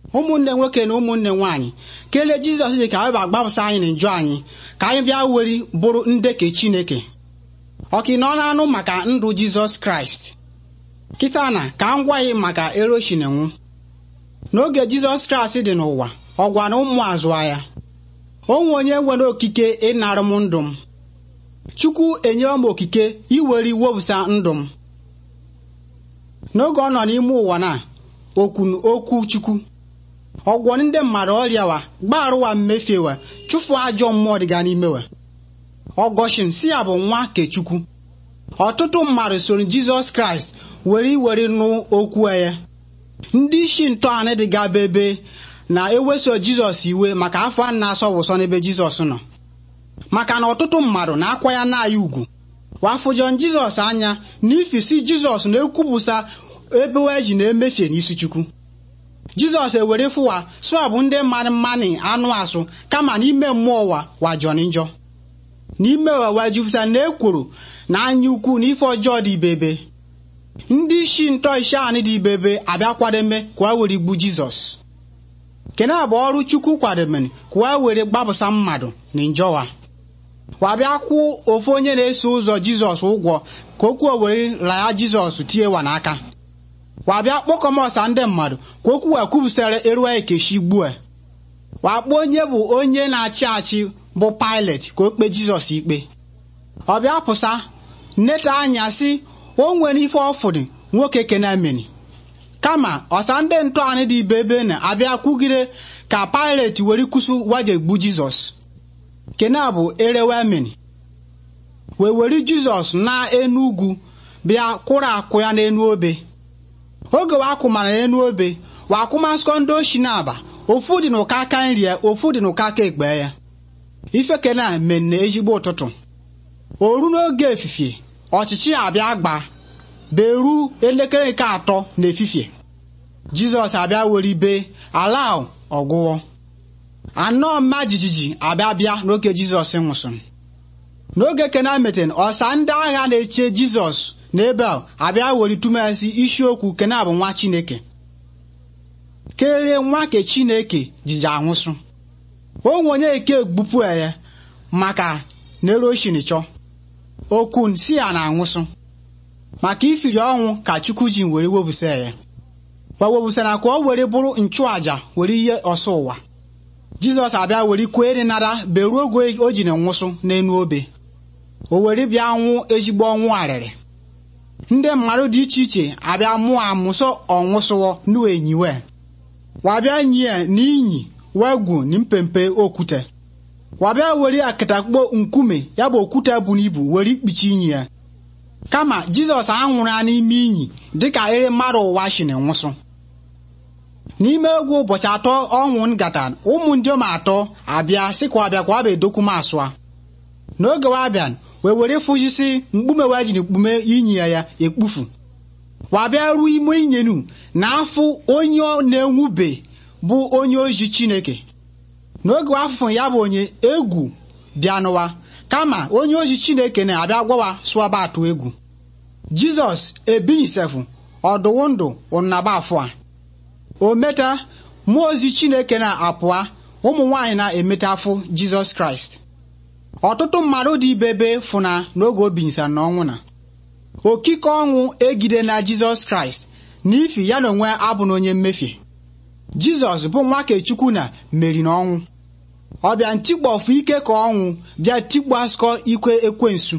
ụmụnne nwoke na ụmụnne nwaanyị kelee jizọs ji ka anyị bịa gbapụsa anyị na njọ anyị ka anyị bịa weri bụrụ ndeke chineke ọka nọ na-anụ maka ndụ jizọs kraịst kịta na ka m gwa gị maka eroshinenwu n'oge jizọs kraịst dị n'ụwa ọ gwara ụmụ azụ ya onwe onye nwere okike ịnara m ndụ m chukwu enyewo m okike iwere iwepụsa ndụ m n'oge ọ nọ n'ime ụwa na okwu okwu chukwu ọgwọ ndị mmadụ ọrịawa gbarụwa mmefiewa chụfụ ajọ mmụọ dịga n'imewa ọgọshin si ya bụ nwa kechukwu ọtụtụ mmadụ soro jizọs kraịst were iwere nụ okwu ya ndị isi ntọala dịga bebe na-eweso jizọs iwe maka afọ a na-asọ wụsọ n'ebe jizọs nọ maka na ọtụtụ mmadụ na-akwa ya na-aya ugwu wafụjọ jizọs anya n'ifisi jizọs na-ekwupụsa ebe eji na-emefie n'isi chukwu jizọs ewere fụwa sụọ bụ ndị mmadụ mmanụ anụ asụ kama n'ime mmụọ ụwa wajọrọ njọ n'ime ụwa wajupụta na ekworo na anya ukwu na ife ọjọọ dị ibebe ndị isi ntọ isi anị dị ibebe abịa kwademe ka were igbu jizọs kene bụ ọrụ chukwu kwademere ka were gbapụsa mmadụ na njọwa wabịa kwụ ofu onye na-eso ụzọ jizọs ụgwọ ka okwu owere laya jizọs tiewa n'aka wabịa kpọkọmọsa ndị mmadụ ka okwu wee kwupụsara eruwa ekechi gbue wakpo onye bụ onye na-achị achị bụ Pilet ka o kpee jizọs ikpe ọ bịa pụsa nneta anya si o nwere ife ọfụrụ nwoke kenameni kama ọsa ndị ntọala dị ibe ebe na-abịa kwugide ka Pilet were kwụsị waje gbu jizọs kena bụ erewemeni wee were jizọs na enu ugwu bịa kwụrụ akwụ ya n'enu obe oge wakwụmara n'enu obe wakwụmaskọ ndị oshi na-aba ofu dị n'ụka aka nri ya ofu dị n'ụka aka ekpe ya ife kena menne ezigbo ụtụtụ oru n'oge efifie ọchịchị abịa gba beru elekere nke atọ n'efifie jizọs abịa were ibe ala ọgwụwọ anọ mma jijiji abịa bịa n'oge jizọs nwụsịrị n'oge kena meten ọsa ndị agha na-eche jizọs n'ebe a abịa were tụmasi isiokwu kena bụ nwa chineke kelee nwa ke chineke jiji anwụsụ onwe onye eke gbupụ ya maka neroshinchọ okun si ya na anwụsụ maka ifiri ọnwụ ka chukwu ji were webụsa ya wewebụsara ka ọ were bụrụ nchụaja were ihe ọsọ ụwa jizọs abịa were kwere nara beruo oge o ji na nwụsụ n'enu obe o were bịa nwụ ezigbo ọnwụ arịrị ndị mmadụ dị iche iche abịa mụọ amụsọ ọnwụsụwọ n'enyiwe wabịa nyie n'inyi wegwu na mpempe okwute wabịa were akatakpo nkume ya bụ okwute bụ n'ibu were ikpuchi inyi ya kama jizọs anwụrụ ya n'ime inyi dịka ere mmadụ ụwa shiri nwụsụ n'ime egwu ụbọchị atọ ọnwụ ngata ụmụ ndiom atọ abịa sị ka ọbịa ka ọ bụ edokuma asụa n'oge wabịa wee were fụjisi mkpume wee jiri kpume inyi ya ya ekpufu wabịa ruo ime inyenu na afụ onye na-enwube bụ onye ozi chineke n'oge afụfụ ya bụ onye egwu bịanụwa kama onye ozi chineke na-abịa gwawa sụaba atụ egwu jizọs ebighịsefụ ọdụwụ ndụ ụnaba afọ a o meta mmụọ ozi chineke na-apụa ụmụ nwaanyị na-emeta afụ jizọs kraịst ọtụtụ mmadụ dị ibebe fụna n'oge obinyisa na ọnwụ na okike ọnwụ egide na jizọs kraịst n'ifi ya na onwe abụ na onye mmefie jizọs bụ nwa kechukwu na meri na ọnwụ ọ bịa ntikpọfụ ike ka ọnwụ bịa tikpu asụkọ ikwe ekwensu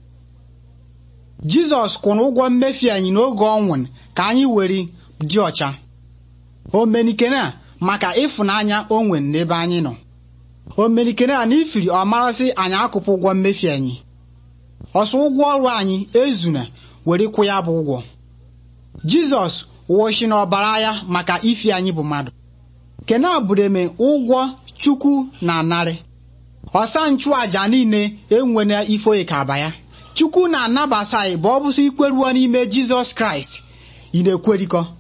jizọs kwụrụ ụgwọ mmefie anyị n'oge ọnwụ ka anyị were dị ọcha omenikene a maka ịfụnanya o nwere n'ebe anyị nọ omenikene a n'ifiri ọ marasị anyị akụpụ ụgwọ mmefu anyị ọsọ ụgwọ ọrụ anyị ezuna were kwụ ya bụ ụgwọ jizọs wụchi n'ọbara ya maka ifi anyị bụ mmadụ kene abụreme ụgwọ chukwu na narị ọsa nchụaja niile enwena ifoye ka aba ya chukwu na-anabasa anyị bụ ọ bụsị ikweruo n'ime jizọs kraịst ị na-ekwerikọ